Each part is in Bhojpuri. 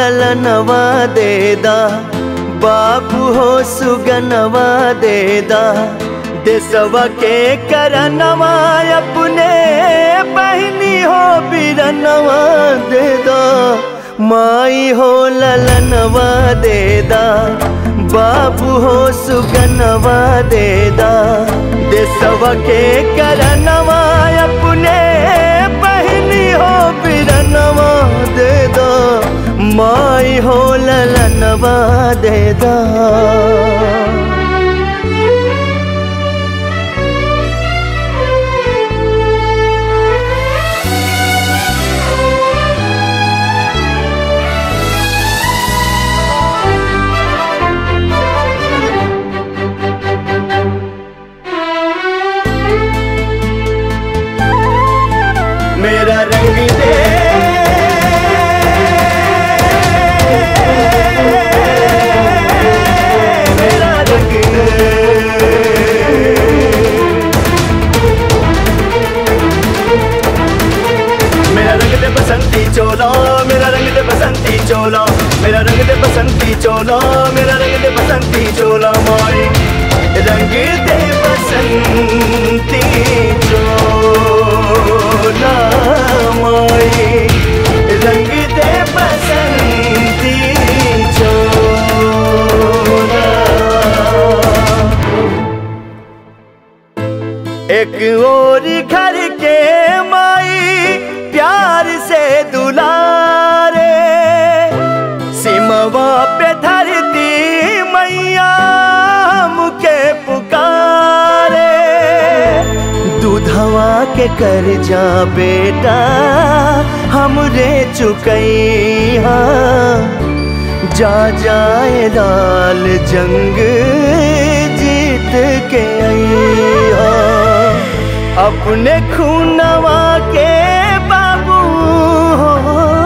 ललनवा देदा बाबू हो सुगनवा देदा देसवा के करनवा अपने बहनी हो बिरनवा देदा माई हो ललनवा देदा बाबू हो सुगनवा देदा देसवा के करनवा अपने बहनी हो बिरनवा देदा माई हो ललनवा देदा मेरा रंग दे मेरा रंग दे मेरा रंग दे बसंती चोला मेरा रंग दे बसंती चोला मेरा रंग दे बसंती चोला मेरा रंग दे बसंती चोला माई रंग दे बसंती चोला माई रंग दे बसंती चोला एक और घर के माई प्यार से दुलारे सिमवा पे धरती मैया मुके पुकारे दूधवा के कर जा बेटा हमरे चुकैया जा जाए लाल जंग जीत के अइहा अपने खूनवा के बाबू हो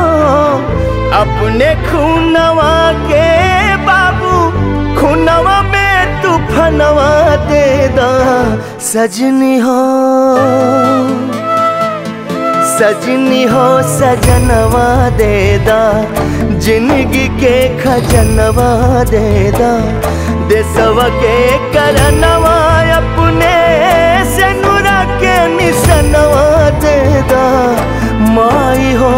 अपने खूनवा के बाबू खूनवा में तूफनवा दे दा सजनी हो सजनी हो सजनवा देदा जिंदगी के खजनवा देदा देसवा के करनवा अपने से नुरा के निसनवा देदा माई हो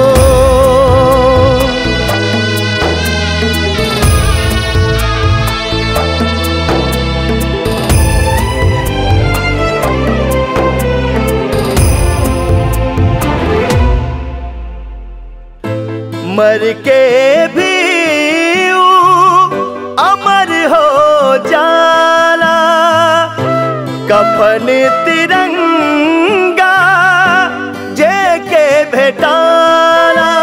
मर के भी ऊ अमर हो जाला कफन तिरंगा जे के भेटाला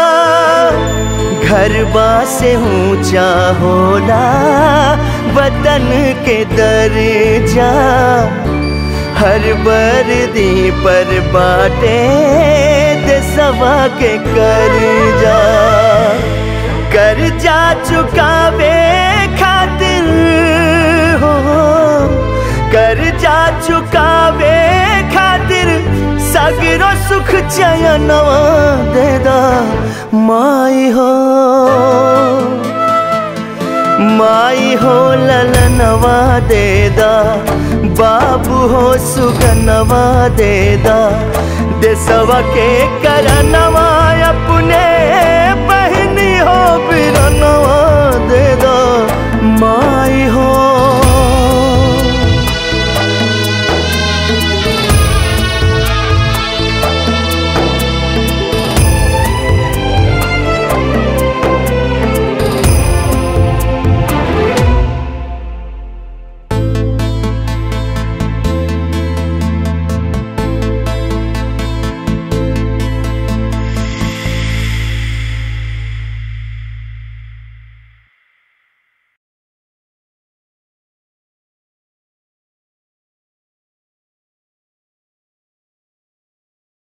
घरबा से ऊंचा होला वतन के दर्जा हर वर्दी पर बाटे देसवा के कर जा कर जा चुकावे खातिर हो कर जा चुकावे खातिर सगरो सुख चयनवा दे दा माई हो माई हो ललनवा देदा बाबू हो सुगनवा देदा देसवा के करनवा अपने